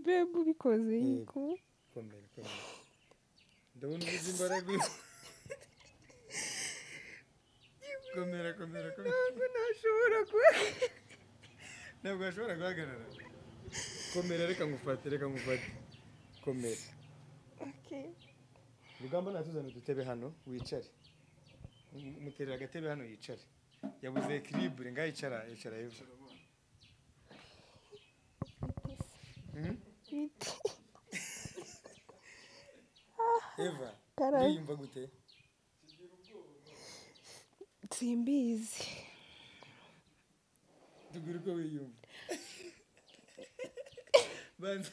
twebwe ubikoze yego komera komera ndabona ubuze imbaraga komera komera komera ntabwo ntashobora kuba ntabwo washobora guhagarara komera reka ngufate reka ngufate komera Okay. rugamba natuzana udutebe hano wicare muterera agatebe hano yicare yabuze ekiribure ngaho yicara yicara hepfo Mhm. Biti. eva Karabe. uriyumva gute simbizi tubwire uko wiyumva banza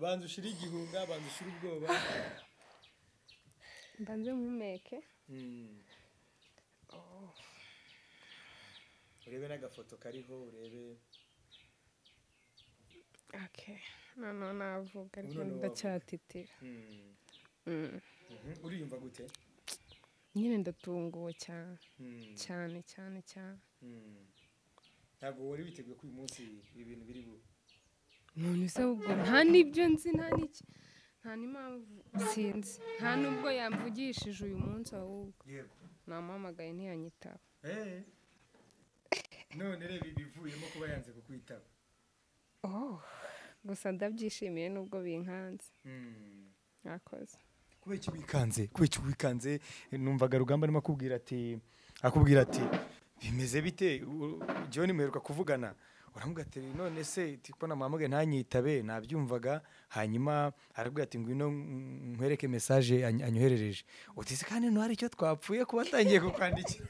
banza ushire igihunga banza ushire ubwoba mbanze mpumeke Mm. urebe n'agafoto kariho urebe okay noneho navuga ariko Noneho wavuga. ndacyatitira Mm. Mm. Mhm. uriyumva gute nyine ndatunguwe cyane Mm. cyane cyane cyane Mm. ntabwo wari witeguye ko uyu munsi ibi bintu biri bu umuntu se ubwo nta n'ibyo nzi nta n'iki nta n'impamvu sinzi nta n'ubwo yamvugishije uyu munsi ahubwo yego namuhamagaye ntiyanyitaba Eh. none reba ibivuyemo kuba yanze kukwitaba oh gusa ndabyishimiye n'ubwo binkanze Mm. mwakoze kubera iki wikanze kubera iki wikanze numvaga rugamba arimo akubwira ati akubwira ati bimeze bite U- john muheruka kuvugana uramubwira ati none se tibona mpamagaye ntanyitabe nabyumvaga hanyuma arabwira ati ngwino mm, nkwereke mesaje any- anyoherereje uti se kandi ntuhari icyo twapfuye kuba atangiye kukwandikira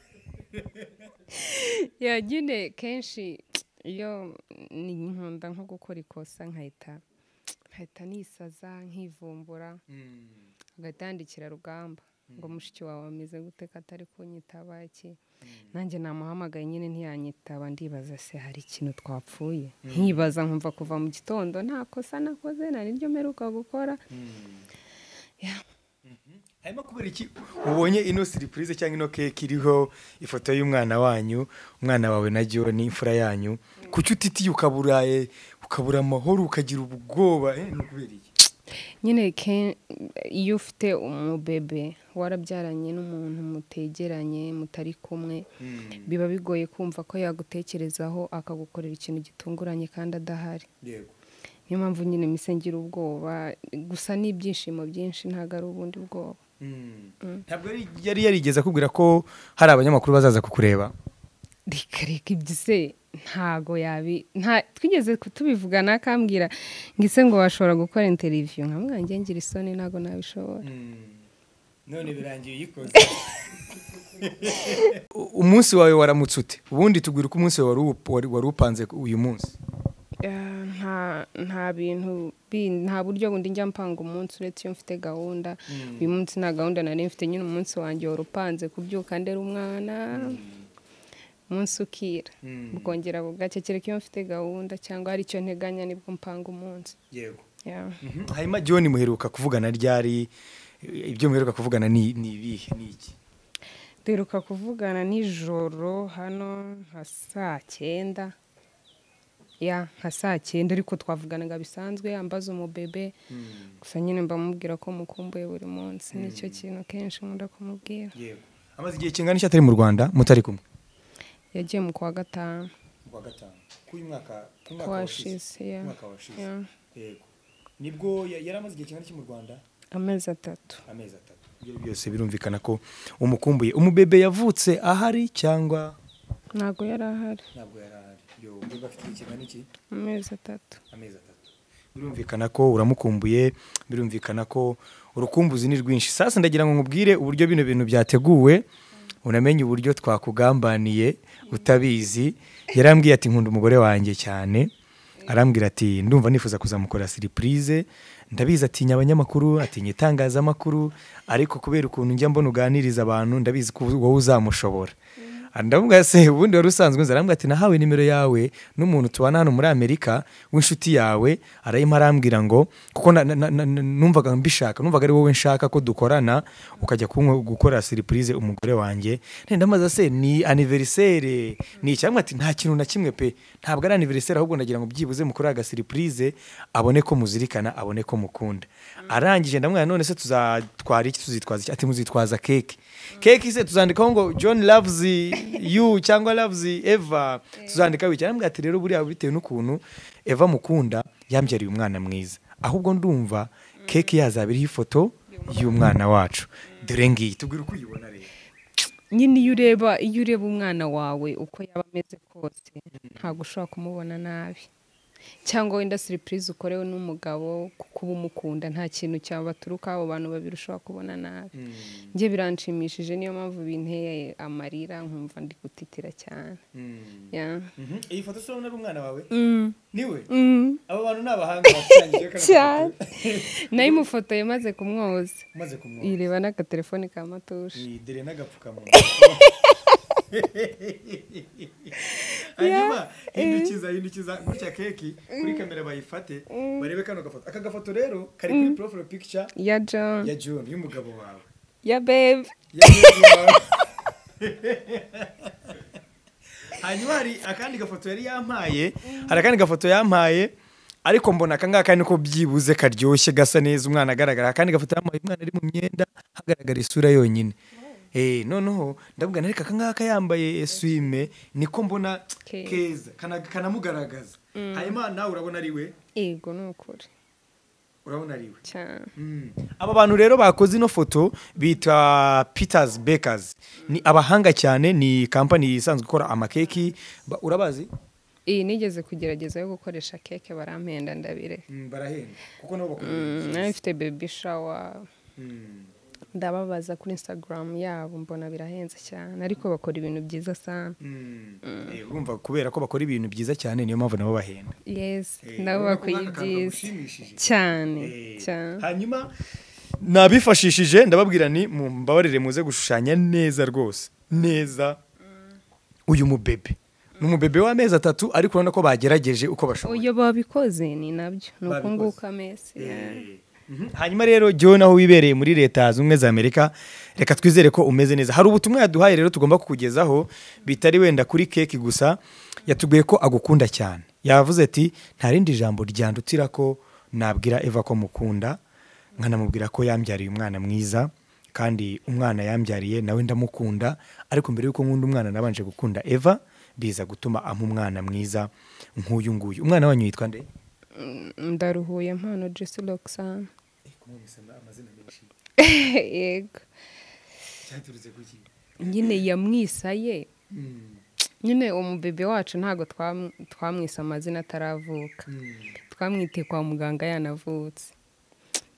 ya nyine kenshi iyo ni nkunda nko gukora ikosa nkahita nkahita nisaza nkivumbura Mm, agahita yandikira rugamba ngo mushiki wawe ameze gute ko atari kunyitaba iki mm, nanjye namuhamagaye nyine ntiyanyitaba ndibaza se hari ikintu twapfuye nkibaza nkumva kuva mu gitondo nta kosa nakoze nta n'iryo mperuka gukora mm. Ya. Mhm. hanyuma kubera iki ubonye ino siripurize cyangwa ino keke iriho ifoto y'umwana wanyu umwana wawe na john imfura yanyu kuki utitiye ukaburaye ukabura amahoro ukagira ubwoba eh, ni ukubera iki nyine ke- iyo ufite umubebe warabyaranye n'umuntu mutegeranye mutari kumwe biba bigoye kumva ko yagutekerezaho akagukorera ikintu gitunguranye kandi adahari yego niyo mpamvu nyine mise ngira ubwoba gusa n'ibyishimo byinshi ntabwo ari ubundi bwoba Mm. Mm. ntabwo yari- yari yarigeze akubwira ko hari abanyamakuru bazaza kukureba reka reka ibyo se ntago yabi nta twigeze kutubivugana akambwira ngo ise ngo washobora gukora interiviyu nkamwe ngira ngira isoni ntago nabishobora none birangiye uyikoze umunsi wawe waramutse ute ubundi tubwira uko umunsi wawe wari uwu- wari- wari upanze uyu munsi Eh, nta nta bintu bindi nta buryo bundi njya mpanga umunsi uretse iyo mfite gahunda uyu munsi nta gahunda nari mfite nyine umunsi wanjye wari upanze kubyuka ndera umwana umunsi ukira bukongera bugacya kereka iyo mfite gahunda cyangwa hari icyo nteganya nibwo mpanga umunsi yego Yeah. hanyuma john muheruka kuvugana ryari ibyo muheruka kuvugana ni ni ibihe ni iki duheruka kuvugana nijoro hano nka saa cyenda ya nka saa cyenda ariko twavuganaga bisanzwe ambaza umubebe gusa nyine mbamubwira ko mukumbuye buri munsi nicyo kintu kenshi nkunda kumubwira yego amaze igihe kingana iki atari mu rwanda mutari kumwe yagiye mu kwa gatanu kuwa gatanu k'uyu mwaka kwashize ya ya. yego nibwo yari amaze igihe kingana iki mu rwanda amezi atatu amezi atatu ibyo byose birumvikana ko umukumbuye umubebe yavutse ahari cyangwa ntabwo yari ahari ntabwo yari ahari yo umubebe afite igihe kingana iki amezi atatu amezi atatu birumvikana ko uramukumbuye birumvikana ko urukumbuzi ni rwinshi sasa ndagira ngo nkubwire uburyo bino bintu byateguwe unamenye uburyo twakugambaniye utabizi yarambwiye ati nkunda umugore wanjye cyane arambwira ati ndumva nifuza kuzamukora siripurize ndabizi atinya abanyamakuru atinya itangazamakuru ariko kubera ukuntu njya mbona uganiriza abantu ndabizi ko wowe uzamushobora ndamubwira se ubundi wari usanzwe nzi arambwira ati nahawe nimero yawe n'umuntu tubana hano muri amerika w'inshuti yawe arayima arambwira ngo kuko na- na- na- na- na- numvaga mbishaka numvaga ari wowe nshaka ko dukorana ukajya kunko- gukora siripurize umugore wanjye None ndamaza se ni aniverisere ni icyamwe ati nta kintu na kimwe pe ntabwo ari aniverisere ahubwo ndagira ngo byibuze mukore agasiripurize abone ko muzirikana abone ko mukunda arangije ndamwira none se tuzatwara iki tuzitwaza iki ati muzitwaza keke keke se tuzandikaho ngo john loves you cyangwa loves eva tuzandikaho iki arambwira ati rero buriya bitewe n'ukuntu eva mukunda yambyariye umwana mwiza ahubwo ndumva keke yazaba iriho ifoto y'umwana wacu dore ngiyi tubwire uko uyibona rero nyine iyo ureba iyo ureba umwana wawe uko yaba ameze kose ntabwo ushobora kumubona nabi cyangwa wenda siripurize ukorewe n'umugabo kuko uba umukunda nta kintu cyabaturukaho abo bantu babiri ushobora kubona nabi njye biranshimishije niyo mpamvu binteye amarira nkumva ndi gutitira cyane Ya. iyi foto urabona ari umwana wawe Mm. niwe Mm. abo bantu ni abahanga bakusanyije cyane nayimufotoye maze kumwoza umaze kumwumva ireba n'agatelefoni ka matushi Ni dore n'agapfukamunwa hanyuma hindukiza hindukiza gutya keki kuri kamera bayifate barebe kano gafoto aka gafoto rero kari kuri profile picture ya john ya john y'umugabo wawe ya bebe Ya John wawe. hanyuma hari akandi gafoto yari yampaye hari akandi gafoto yampaye ariko mbona aka ngaka niko byibuze karyoshye gasa neza umwana agaragara akandi gafoto yampaye umwana ari mu myenda hagaragara isura yonyine Eh, noneho ndabwira ariko aka ngaka yambaye swime niko mbona Keza. keza kana- kanamugaragaza hanyuma nawe urabona ari we yego ni ukuri urabona ari we cyane aba bantu rero bakoze ino foto bita peters bakers ni abahanga cyane ni kampani isanzwe ikora amakeki Ba- urabazi iyi nigeze kugerageza yo gukoresha keke barampenda ndabire barahenda kuko nabo bakora Mm, nari mfite bebi shawa ndababaza kuri instagram yabo mbona birahenze cyane ariko bakora ibintu byiza sana urumva kubera ko bakora ibintu byiza cyane niyo mpamvu nabo bahenda yesi Eh, nabo urabona ko bakuye nk'aka kantu ibyiza kagushimishije. cyane Eh, cyane hanyuma nabifashishije ndababwira ni mumbabarire muze gushushanya neza rwose neza uyu mubebe ni umubebe w'amezi atatu ariko urabona ko bagerageje uko bashoboye uyo babikoze ni nabyo ni uku Babikoze. nguku amezi Mhm. hanyuma rero Joe naho wibereye muri leta zunze ubumwe za amerika reka twizere ko umeze neza hari ubutumwa yaduhaye rero tugomba kukugezaho bitari wenda kuri keke gusa yatubwiye ko agukunda cyane yavuze ati nta rindi jambo ryandutira ko nabwira eva ko mukunda nkanamubwira ko yambyariye umwana mwiza kandi umwana yambyariye nawe ndamukunda ariko mbere y'uko nkunda umwana nabanje gukunda eva biza gutuma ampa umwana mwiza nk'uyu nguyu umwana wanyu yitwa nde ndaruhuye mpano jesi roxana amazina menshi yego cyaturutse kuki nyine yamwisaye nyine umubebe wacu ntabwo twam- twamwise amazina ataravuka twamwite kwa muganga yanavutse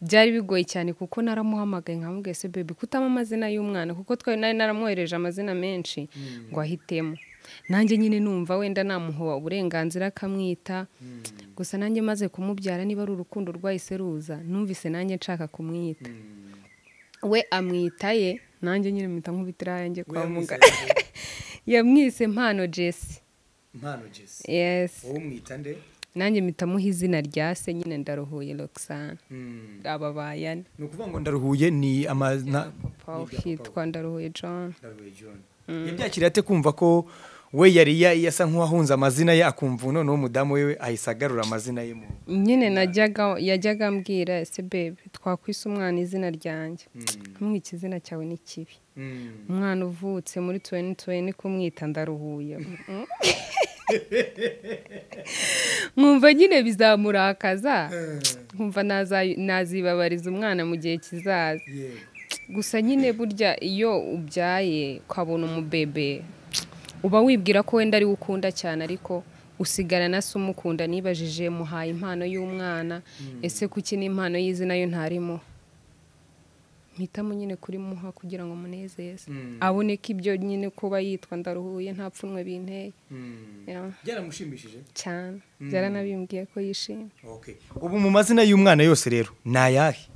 byari bigoye cyane kuko naramuhamagaye nkamubwiye se bebe kutama amazina y'umwana kuko twari nari naramwohereje amazina menshi ngo ahitemo nanjye nyine numva wenda namuha uburenganzira akamwita gusa nanjye maze kumubyara niba ari urukundo rwahise ruza numvise nanjye nshaka kumwita we amwita ye nanjye nyine mpita nkubitira yanjye kwa muganga yamwise mpano jesi impano jesi yesi wowe umwita nde nanjye mpitamuha izina rya se nyine ndaruhuye roxana aba bayane ni ukuvuga ngo ndaruhuye ni amazina papa hitwa ndaruhuye john ndaruhuye john yabyakiriye ate kumva ko we yari ya- yasa nk'uwahunze amazina ye akumva noneho umudamu we ahise agarura amazina ye mu nyine najyaga yajyaga ambwira ese bebe twakwise umwana izina ryanjye ntumwike izina cyawe ni kibi umwana uvutse muri tuweni tuweni kumwita ndaruhuye Mm. nkumva nyine bizamurakaza nkumva naza- nazibabariza umwana mu gihe kizaza gusa nyine burya iyo ubyaye ukabona umubebe uba wibwira ko wenda ariwe ukunda cyane ariko usigarana se umukunda nibajije muhaye impano y'umwana ese kuki n'impano y'izina yo ntarimo mpitamo nyine kurimuha kugira ngo munezeze abone ko ibyo nyine kuba yitwa ndaruhuye nta pfunwe binteye Ya, byaramushimishije cyane byaranabimbwiye ko yishimye ubu mu mazina y'umwana yose rero ni ayahe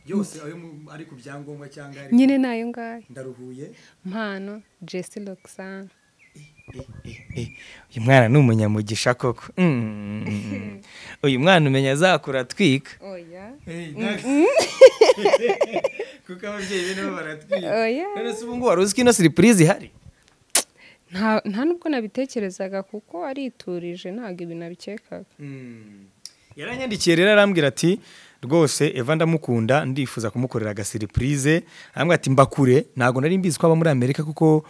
yose ayo mu- ari ku byangombwa cyangwa ari nyine ni ayo ngayo ndaruhuye mpano jesi roxana uyu mwana ni umunyamugisha koko Mm. uyu mwana umenya azakura atwika oya kuko ababyeyi be nabo baratwika Oya. none se ubu ngubu wari uzi ko ino siripurize ihari nta nta n'ubwo nabitekerezaga kuko ariturije ntabwo ibi nabikekaga yaranyandikiye rero arambwira ati rwose eva ndamukunda ndifuza kumukorera agasiripurize arambwira ati mbakure ntabwo nari mbizi ko aba muri amerika kuko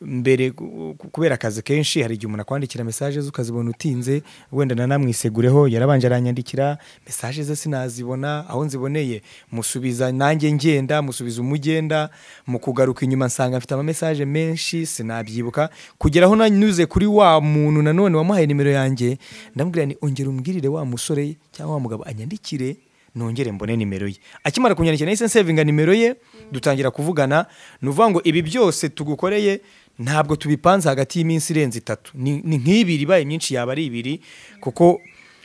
mbere ku- ku- kubera akazi kenshi hari igihe umuntu akwandikira mesaje ze ukazibona utinze wenda nanamwisegureho yarabanje aranyandikira mesaje ze sinazibona aho nziboneye musubiza nanjye ngenda musubiza umugenda mu kugaruka inyuma nsanga mfite amamesaje menshi sinabyibuka kugera aho nanyuze kuri wa muntu nanone wamuhaye nimero yanjye ndamubwira ni ongera umbwirire wa musore cyangwa wa mugabo anyandikire nongere mbone nimero ye akimara kunyandikira nahise nsevinga nimero ye dutangira kuvugana ni ukuvuga ngo ibi byose tugukoreye ntabwo tubipanze hagati y'iminsi irenze itatu ni ni nk'ibiri ibaye myinshi yaba ari ibiri kuko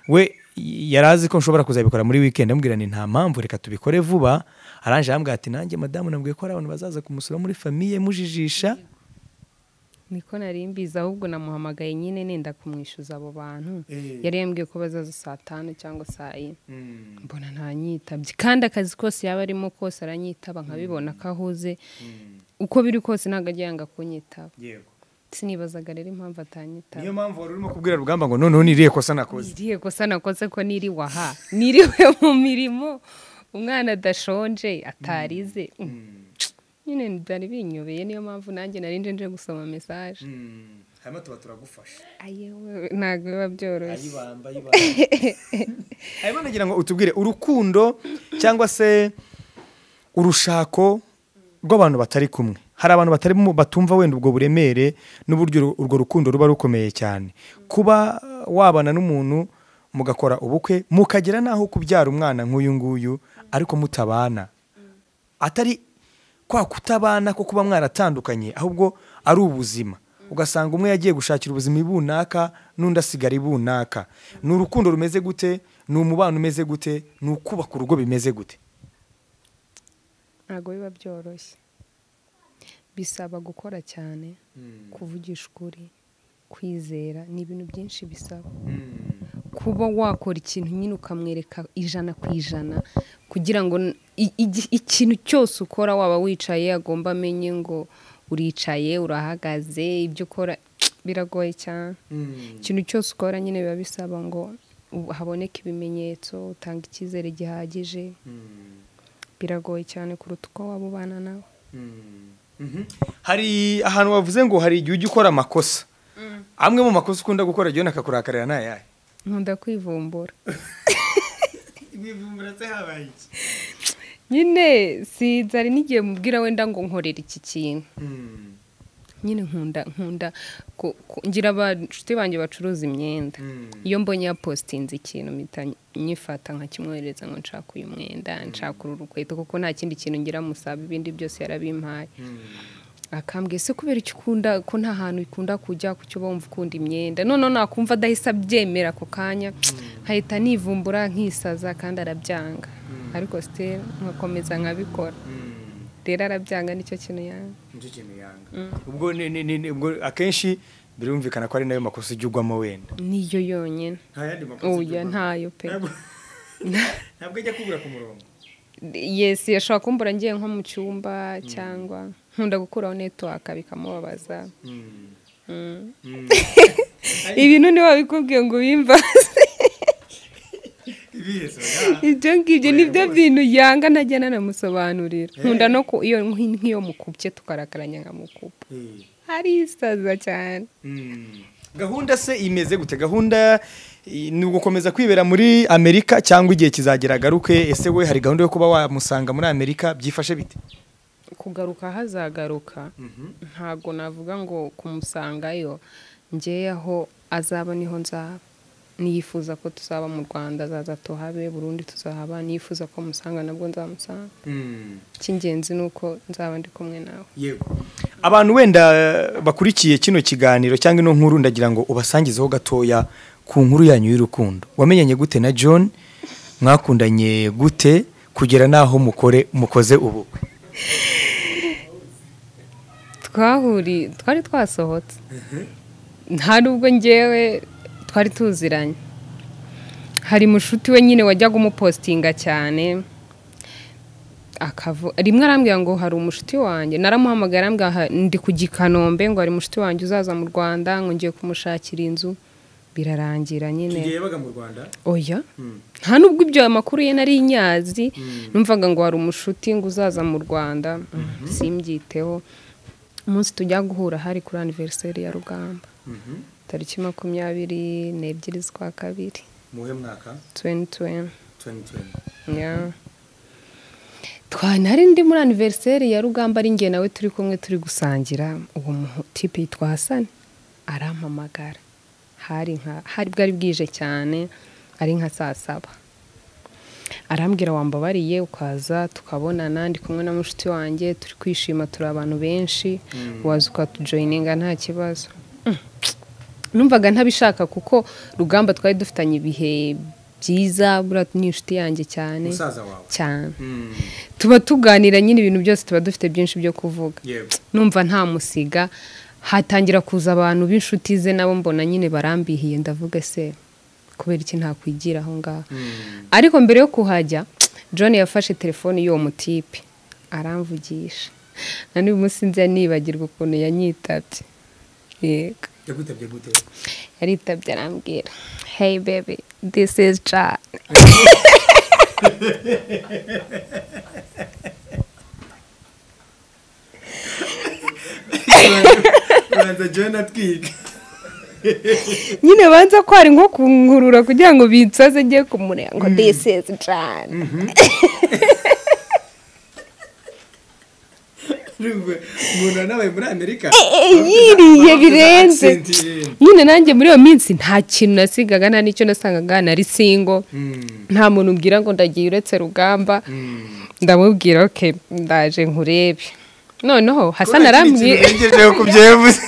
we yari azi ko nshobora kuzabikora muri weekend amubwira ni nta mpamvu reka tubikore vuba aranje arambwira ati nanjye madamu nabwiye ko hari abantu bazaza kumusura muri famiye mujijisha niko nari mbizi ahubwo namuhamagaye nyine nenda kumwishyuza abo bantu Eh. yari yambwiye ko bazaza saa tanu cyangwa saa yine mbona ntanyitabye kandi akazi kose yaba arimo kose aranyitaba nkabibona ko ahuze uko biri kose ntabwo ajya yanga kunyitaba yego sinibazaga rero impamvu atanyitaba niyo mpamvu wari urimo kubwira rugamba ngo noneho niriye kosa nakoze irihe kosa nakoze ko niriwe aha niriwe mu mirimo umwana adashonje atarize nyine byari binyobeye niyo mpamvu nanjye nari nje nje gusoma mesaje hanyuma tuba turagufasha ayewe ntabwo biba byoroshye ayibamba ayibamba hanyuma nagira ngo utubwire urukundo cyangwa se urushako rw'abantu batari kumwe hari abantu batari mu- batumva wenda ubwo buremere n'uburyo uru- urwo rukundo ruba rukomeye cyane kuba wabana n'umuntu mugakora ubukwe mukagera n'aho kubyara umwana nk'uyu nguyu ariko mutabana atari kwa kutabana ko kuba mwaratandukanye ahubwo ari ubuzima ugasanga umwe yagiye gushakira ubuzima ibunaka n'undi asigara ibunaka ni urukundo rumeze gute ni umubano umeze gute ni ukubaka urugo bimeze gute ntabwo biba byoroshye bisaba gukora cyane kuvugisha ukuri kwizera ni ibintu byinshi bisaba kuba wakora ikintu nyine ukamwereka ijana ku ijana kugira ngo n- i- igi- ikintu cyose ukora waba wicaye agomba amenye ngo uricaye urahagaze ibyo ukora biragoye cyane ikintu cyose ukora nyine biba bisaba ngo u- haboneke ibimenyetso utanga icyizere gihagije biragoye cyane kuruta uko waba ubana nawe hari ahantu wavuze ngo hari igihe ujya ukora amakosa amwe mu makosa ukunda gukora jyona akakurakarira ni ayahe nkunda kwivumbura mwivumbura habaye iki nyine sinzi hari n'igihe mubwira wenda ngo nkorera iki kintu nyine nkunda nkunda ku- ku- ngira abashuti banjye bacuruza imyenda iyo mbonye yapositinze ikintu mpita nyifata nkakimwohereza ngo nshaka uyu mwenda nshaka uru rukweto kuko nta kindi kintu ngira musaba ibindi byose yarabimpaye akambwiye ese kubera icyo ukunda ko nta hantu ukunda kujya kucyo wumva ukunda imyenda noneho nakumva adahise abyemera ako kanya nkahita nivumbura nkisaza kandi arabyanga ariko sitera nkakomeza nkabikora rero arabyanga nicyo kintu yanga nicyo kintu yanga ubwo ni- ni- ni- ni- ubwo akenshi birumvikana ko ari nayo makosa ujya ugwamo wenda niyo yonyine nta yandi makosa ujya oya ugwamo. ntayo pe Ntabwo- ntabwo ajya kubura ku murongo yesi yashobora kumbura ngiye nko mu cyumba cyangwa nkunda gukuraho netiwaka bikamubabaza ibintu ntiwabikubwiye ngo ubimbaze ibyo ngibyo nibyo bintu yanga ntajya nanamusobanurira nkunda no ku iyo nk'iyo mukubye tukarakaranya nkamukupa arisaza cyane gahunda se imeze gute gahunda i- ni ugukomeza kwibera muri amerika cyangwa igihe kizagera agaruke ese we hari gahunda yo kuba wamusanga muri amerika byifashe bite kugaruka hazagaruka ntabwo navuga ngo kumusangayo ngewe aho azaba niho nzaba niyifuza ko tuzaba mu rwanda azaza tuhabe burundu tuzahaba niyifuza ko musanga nabwo nzamusanga icy'ingenzi ni uko nzaba ndi kumwe nawe yego abantu wenda eh, bakurikiye kino kiganiro cyangwa ino nkuru ndagira ngo ubasangizeho gatoya ku nkuru yanyu y'urukundo wamenyanye gute na john mwakundanye gute kugera n'aho mukore mukoze ubukwe twahuriye twari twasohotse nta nubwo ngewe twari tuziranye hari mushuti we nyine wajyaga umupositinga cyane akavu rimwe arambwira ngo hari umushuti wanjye naramuhamagaye arambwira "Ha- ndi ku gikanombe ngo hari umushuti wanjye uzaza mu rwanda ngo ngiye kumushakira inzu birarangira nyine yabaga mu rwanda oya nta nubwo ibyo amakuru ye nari nyazi numvaga ngo hari umushuti ngo uzaza mu rwanda simbyiteho umunsi tujya guhura hari kuri aniveriseri ya rugamba tariki makumyabiri n'ebyiri z'ukwa kabiri muhe mwaka tuweni tuweni 2020 Yeah. twanari ndi muri aniveriseri ya rugamba ari njye nawe turi kumwe turi gusangira uwo mu- tipe yitwa hasani arampamagara hari nka hari bwari bwije cyane ari nka saa saba arambwira wambabariye ukaza tukabonana ndi kumwe na mushiki wanjye turi kwishima turi abantu benshi waza ukatujoyininga nta kibazo numvaga ntabishaka kuko rugamba twari dufitanye ibihe byiza buriya ni inshuti yanjye cyane musaza wawe cyane tuba tuganira nyine ibintu byose tuba dufite byinshi byo kuvuga yewe numva nta musiga hatangira kuza abantu b'inshuti ze nabo mbona nyine barambihiye ndavuga se kubera iki ntakwigira aho ngaho ariko mbere yo kuhajya john yafashe telefone y'uwo mutipe aramvugisha na n'uyu munsi nzira nibagirwa ukuntu yanyitabye yego yagutabye gute yaritabye arambwira hey baby this is john uranza joni atwika nyine banza ko hari nko kunkurura kugira ngo bitsaze njye kumureba ngo this is John umuntu wanabaye muri amerika Eh, yiriye birenze accent ye. nyine nanjye muri iyo minsi nta kintu nasigaga nta n'icyo nasangaga nari singo Mm, nta muntu ubwira ngo ndagiye uretse rugamba mm. ndamubwira oke ndaje nkurebe noneho hasan Kubera kiriya arambwiye kintu urengejeho ku byebuze.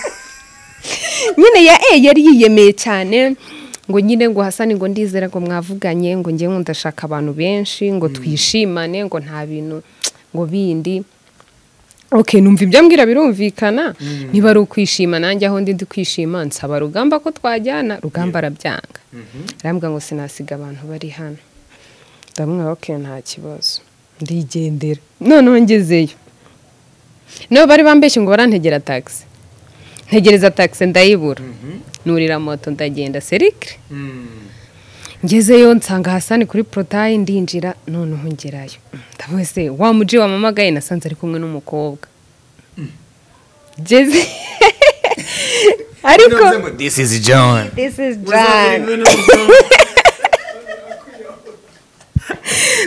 nyine ya e yari yiyemeye cyane ngo nyine ngo hasani ngo ndizera ngo mwavuganye ngo njye ngo ndashaka abantu benshi ngo twishimane ngo nta bintu ngo bindi ok numva ibyo ambwira birumvikana niba ari ukwishima nanjye aho ndi ndi kwishima nsaba rugamba ko twajyana rugamba arabyanga arambwira ngo sinasiga abantu bari hano ndamwira ok nta kibazo ndigendera noneho ngezeyo nabo bari bambeshye ngo barantegera taxi ntegereza taxi ndayibura nurira moto ndagenda serikire Mm, ngezeyo nsanga hasani kuri porotayi ndinjira noneho ngerayo ndavuga se wa muji wamamagaye nasanze ari kumwe n'umukobwa ngeze ariko navuze ngo, this is john this is Uzabwira John inkuru n'umugabo.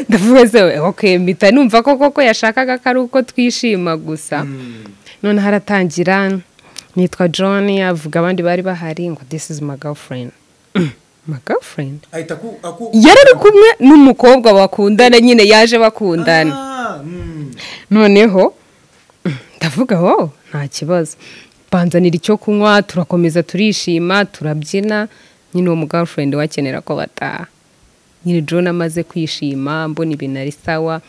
ndavuga se ok mpita numva ko koko yashakaga ko ari uko twishima gusa Mm, noneho haratangira nitwa john avuga abandi bari bahari ngo this is my girlfriend my girlfriend ahita aku- aku- yari ari kumwe n'umukobwa bakundana nyine yaje bakundana Ah, mm. noneho ndavuga wowe nta kibazo banzanira icyo kunywa turakomeza turishima turabyina nyine uwo mugafurende wakenera ko bataha nyine John amaze kwishima mbona ibintu ari sawa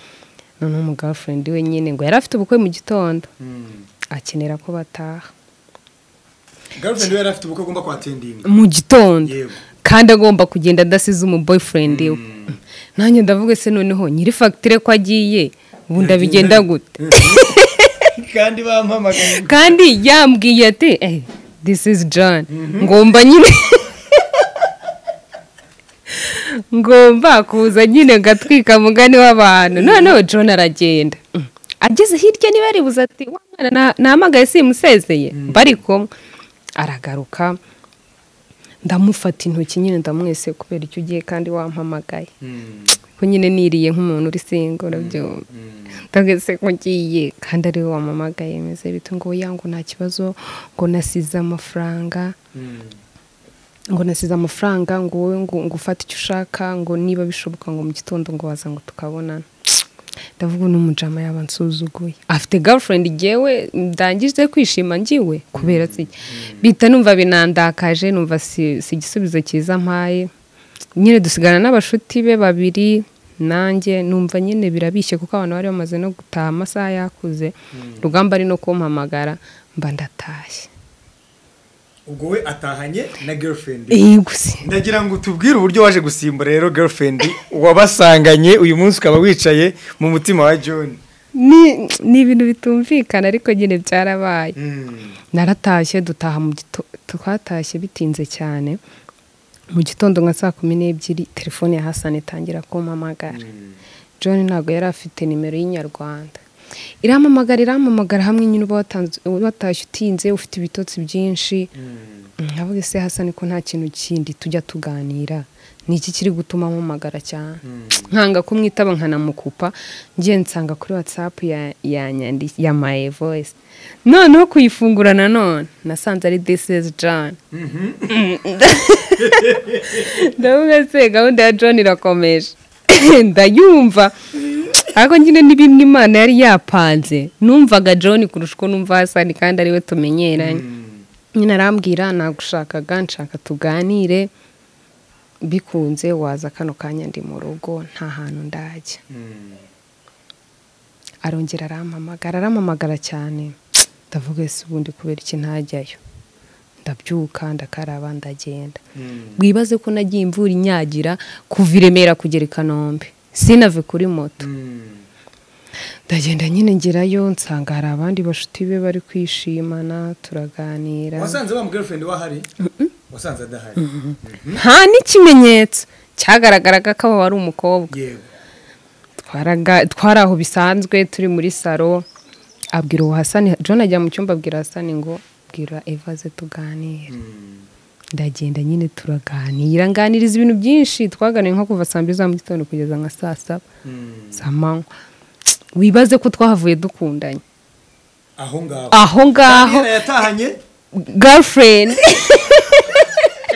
noneho umugafurende we nyine ngo yari afite ubukwe mu gitondo Mm. akenera ko bataha Girlfriend we yari afite ubukwe agomba kwatendinga mu gitondo yewe kandi agomba kugenda adasize umuboyfriend we nanjye ndavuga se noneho nyiri fagitire ko agiye ubu ndabigenda gute kandi bampamagaye kandi yambwiye ati eh, this is john ngomba nyine ngomba kuza nyine ngatwika mugani w'abantu noneho john aragenda Mm. ageze hirya niba yaribuze ati wa mwana na- nahamagaye simusezeye bari kumwe aragaruka ndamufata intoki nyine ndamwese kubera icyo ugiye kandi wampamagaye Mm, ko nyine niriye nk'umuntu uri singo urabyumva mm. ndageze nkugiye kandi ariwe wamamagaye meze bite ngo oya ngo nta kibazo ngo nasize amafaranga Mm. ngo nasize amafaranga ngo wowe ngo ngo ufate icyo ushaka ngo niba bishoboka ngo mu gitondo ngo waza ngo tukabonana ndavuga uno mujama yaba ansuzuguye afite girlfriend jyewe ndangije kwishima ngiwe kubera se bita numva binandakaje numva si si igisubizo cyiza mpaye nyine dusigana n'abashuti be babiri nanjye numva nyine birabishye kuko abantu bari bamaze no gutaha amasaha yakuze rugamba ari no kumpamagara mba ndatashye ubwo we atahanye na girlfriend iyi gusa ndagira ngo tubwire uburyo waje gusimba rero girlfriend wabasanganye uyu munsi ukaba wicaye mu mutima wa john ni ni ibintu bitumvikana ariko nyine byarabaye naratashye dutaha mu gito twatashye bitinze cyane mu gitondo nka saa kumi n'ebyiri telefone ya hasani itangira kumpamagara john ntabwo yari afite nimero y'inyarwanda iramamagara iramamagara hamwe nyine uba watanze- watashye utinze ufite ibitotsi byinshi nkavuga ese hasani ko nta kintu kindi tujya tuganira ni iki kiri gutuma mpamagara cyane nkanga kumwitaba nkanamukupa ngiye nsanga kuri watsapu ya ya nyandi- ya my voice noneho kuyifungura nanone nasanze ari this is john ndavuga se gahunda ya john irakomeje ndayumva ariko nyine ni bimwe imana yari yapanze numvaga john kurusha uko numva hasani kandi ariwe tumenyeranye nyine arambwira nagushakaga nshaka tuganire bikunze waza kano kanya ndi mu rugo nta hantu ndajya arongera arampamagara arampamagara cyane ndavuga ese ubundi kubera iki ntajyayo ndabyuka ndakaraba ndagenda wibaze ko nagiye imvura inyagira kuva i remera kugera i kanombe sinave kuri moto ndagenda nyine ngerayo nsanga hari abandi bashuti be bari kwishimana turaganira wasanze wa mu girlfriend wahari wasanze adahari nta n'ikimenyetso cyagaragaraga ko aba wari umukobwa yewe twaraga- twari aho bisanzwe turi muri salo abwira uwo hasani john ajya mu cyumba abwira hasani ngo bwira evaze tuganire ndagenda nyine turaganira nganiriza ibintu byinshi twaganiye nko kuva saa mbiri za mu gitondo kugeza nka saa saba saa manywa wibaze ko twahavuye dukundanye aho ngaho aho ngaho Nina yatahanye girlfriend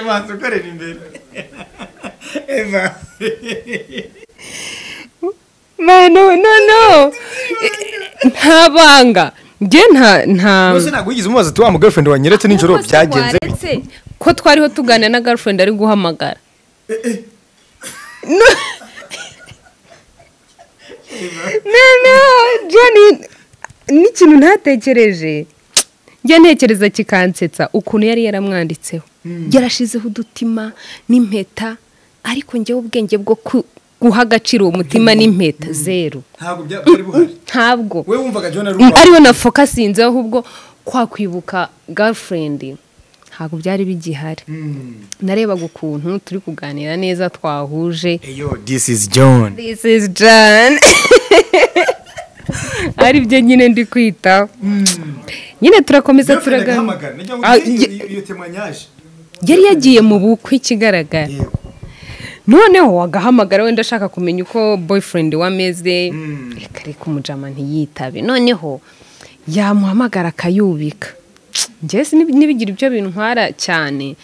ibanza ukorera imbere eva no no no no nta banga njye nta nta gusa ntabwo wigeze umubaza ati wa mu girlfriend wanyeretse nijoro Rwose byagenze waretse ko twariho tuganira na girlfriend ari guhamagara No. no no John n'ikintu ntatekereje njya ntekereza kikansetsa ukuntu yari yaramwanditseho yarashizeho udutima n'impeta ariko njyewe ubwenge bwo ku- guha agaciro uwo mutima n'impeta zeru ntabwo byari buhari ntabwo we wumvaga john ari Mm, uwawe ariwe nafokasinzeho ahubwo kwakwibuka girlfriend ntabwo byari bigihari Mm. narebaga ukuntu turi kuganira neza twahuje eyo this is john this is john ari byo nyine ndi kwitaho nyine turakomeza girlfriend turagana agahamagara nijya Ah, ngo ye- iyo temanyaje yari yagiye mu bukwe ikigaragara yego noneho agahamagara wenda ashaka kumenya uko boyfriend we ameze Mm. reka reka umujama ntiyitabe noneho yamuhamagara akayubika njyewe si- nib- nibigira ibyo bintu ntwara cyane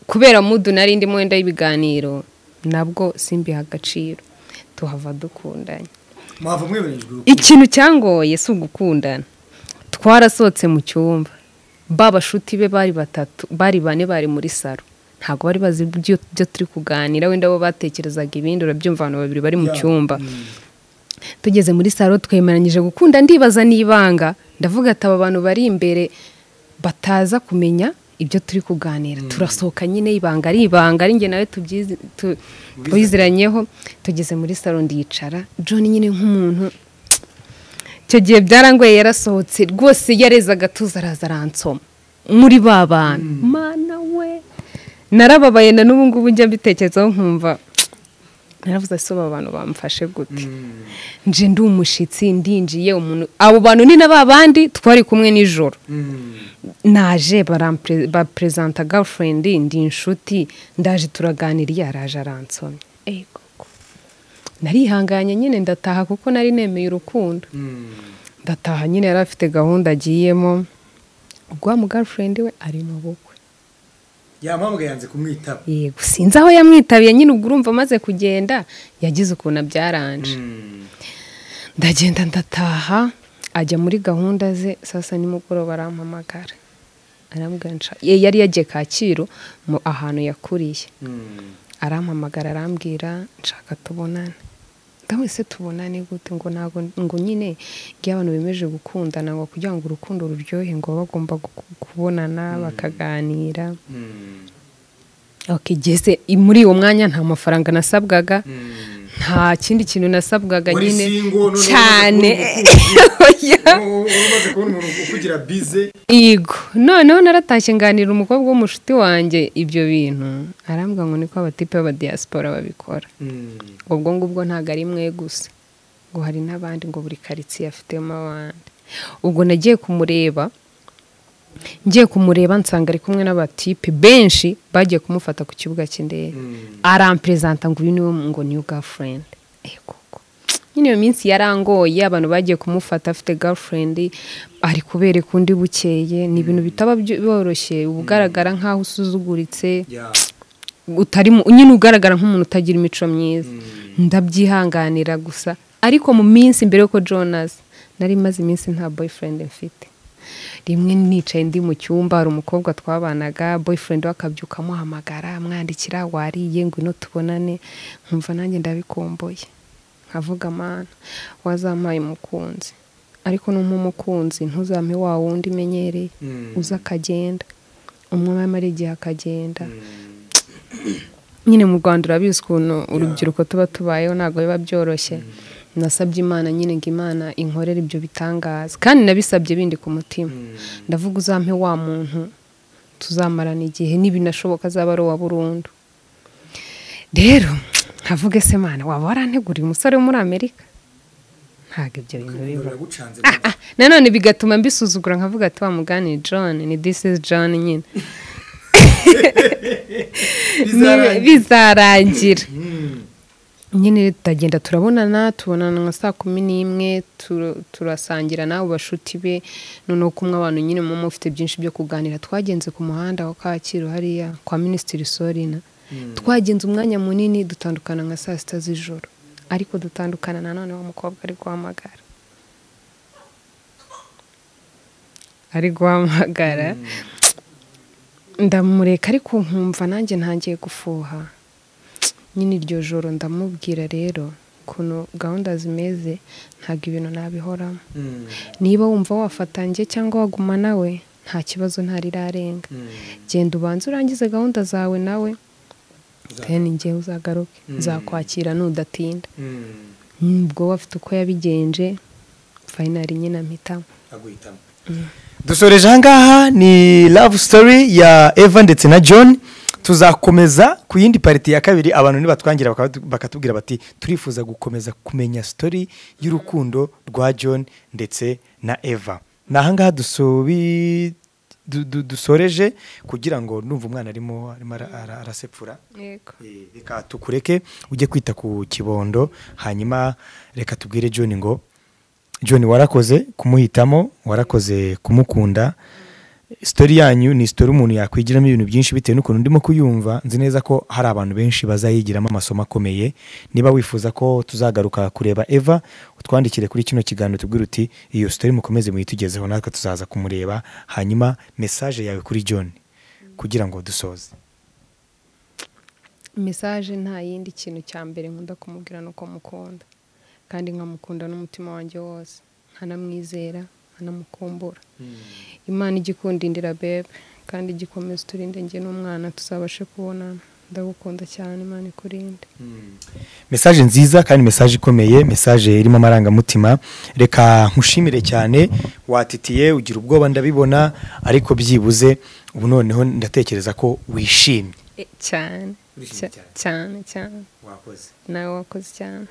kubera mudu nari ndimo wenda y'ibiganiro nabwo simbiha agaciro tuhava dukundanye mwava mweberejwe urukundo. ikintu cyangoye si ugukundana twarasohotse mu cyumba ba bashuti be bari batatu bari bane bari muri saro ntabwo bari bazi ibyo ibyo turi kuganira wenda bo batekerezaga ibindi urabyumva abantu babiri bari mu Ya, cyumba tugeze muri saro twemeranyije gukunda ndibaza n'ibanga ndavuga ati aba bantu bari imbere bataza kumenya ibyo turi kuganira turasohoka nyine ibanga ari ibanga ari njye nawe tubyizi- tu- tubiziranyeho tugeze muri saro ndicara john nyine nk'umuntu icyo gihe byarangoye yarasohotse rwose yarezaga agatuza araza aransoma muri ba bantu mana we narababaye na n'ubu ngubu njya mbitekerezaho nkumva naravuze ese aba bantu bamfashe gute nje ndi umushyitsi ndinjiye umuntu abo bantu ni na ba bandi twari kumwe nijoro Mm. naje barampre- baperezanta girlfriend ndi inshuti ndaje turaganira iyo araje aransomye Ey, koko. narihanganye nyine ndataha kuko nari nemeye urukundo Mm. ndataha nyine yari afite gahunda agiyemo rwa mu girlfriend we ari mu bukwe yampamagaye yanze kumwitaba yego sinzi aho yamwitabiye nyine ubwo urumva amaze kugenda yagize ukuntu abyaranje Mm. ndagenda ndataha ajya muri gahunda ze sasa nimugoroba arampamagara arambwira nsha- ye- yari yagiye kacyiru mu ahantu yakuriye Mm. arampamagara arambwira nshaka tubonane gawe se tubonane gute ngo ntabwo ngo nyine iyo abantu bemeje gukundana ngo kugira ngo urukundo ruryohe ngo baba bagomba gu- kubonana bakaganira okigeze muri uwo mwanya nta mafaranga nasabwaga nta kindi kintu nasabwaga Wari nyine single, none cyane Oya. umaze kubona umuntu ukugira bize yego noneho naratashye nganira umukobwa w'umushuti wanjye ibyo bintu arambwira ngo niko abatipe b'abadiyasipora babikora ubwo ngubwo ntabwo ari mwe gusa ngo hari n'abandi ngo buri karitsiye afitemo abandi ubwo nagiye kumureba ngiye kumureba nsanga ari kumwe n'abatipe benshi bagiye kumufata ku kibuga cy'indege aramperezanta ngo uyu niwe ngo niyo gafurendi koko nyine iyo minsi yarangoye abantu bagiye kumufata afite gafurendi ari kubereka undi bukeye ni ibintu bitaba byo- byoroshye uba ugaragara nk'aho usuzuguritse utari mu- nyine ugaragara nk'umuntu utagira imico myiza ndabyihanganira gusa ariko mu minsi mbere yuko jonas nari maze iminsi nta boyfriend mfite rimwe nicaye ndi mu cyumba hari umukobwa twabanaga boyfriend we akabyuka amuhamagara amwandikira wariye ngwino tubonane nkumva nanjye ndabikomboye nkavuga amana wazampaye umukunzi ariko n'umpa umukunzi ntuzampe wa wundi umenyereye uza akagenda umwami amara igihe akagenda nyine mu rwanda urabizi ukuntu urubyiruko tuba tubayeho ntabwo biba byoroshye nasabye imana nyine ngo imana inkorere ibyo bitangaza kandi nabisabye bindi ku mutima ndavuga uzampe wa muntu tuzamarana igihe n'ibinashoboka azaba ari uwa burundu rero nkavuga ese mana waba waranteguriye umusore wo muri amerika ntabwo ibyo bintu biba Ah, nanone bigatuma mbisuzugura nkavuga ati wa mugani john ni this is john nyine Ni- bizarangira nyine tutagenda turabonana tubonana nka saa kumi n'imwe tur- turasangira n'abo bashuti be noneho kumwe abantu nyine muba mufite byinshi byo kuganira twagenze ku muhanda wa kacyiru hariya kwa minisitiri sorina twagenze umwanya munini dutandukana nka saa sita z'ijoro ariko dutandukana nanone wa mukobwa ari guhamagara ari guhamagara ndamureka ariko nkumva nanjye ntangiye gufuha nyine iryo joro ndamubwira rero ukuntu gahunda zimeze ntabwo ibintu nabihoramo niba wumva wafatanje cyangwa waguma nawe nta kibazo ntarirarenga genda ubanze urangize gahunda zawe nawe then njyewe uzagaruke nzakwakira nudatinda ubwo we afite uko yabigenje fayinari nyine ampitamo dusoreje ahangaha ni love story ya eva ndetse na john tuzakomeza ku yindi pariti ya kabiri abantu nibatwangira bakaba- bakatubwira bati turifuza gukomeza kumenya story y'urukundo rwa john ndetse na eva ni ahangaha dusobi du- du- dusoreje kugira ngo numva umwana arimo arimo ara- ara- arasepfura yego Eh, reka tukureke ujye kwita ku kibondo hanyuma reka tubwire john ngo john warakoze kumuhitamo warakoze kumukunda sitori yanyu ni sitori umuntu yakwigiramo ibintu byinshi bitewe n'ukuntu ndimo kuyumva nzi neza ko hari abantu benshi bazayigiramo amasomo akomeye niba wifuza ko tuzagaruka kureba eva utwandikire kuri kino kiganiro tubwire uti iyo sitori mukomeze muyitugezeho natwe tuzaza kumureba hanyuma mesaje yawe kuri john kugira ngo dusoze mesaje nta yindi kintu cya mbere nkunda kumubwira ni uko mukunda kandi nkamukunda n'umutima wanjye wose nkanamwizera nkanamukumbura imana ijya ikundindira bebe kandi ijya ikomeza uturinde njye n'umwana tuzabashe kubonana ndagukunda cyane imana ikurinde mesaje nziza kandi mesaje ikomeye mesaje irimo amarangamutima reka nkushimire cyane watitiye ugira ubwoba ndabibona ariko byibuze ubu noneho ndatekereza ko wishimye E, cyane Urishimye Cya- cyane cyane wakoze nawe wakoze cyane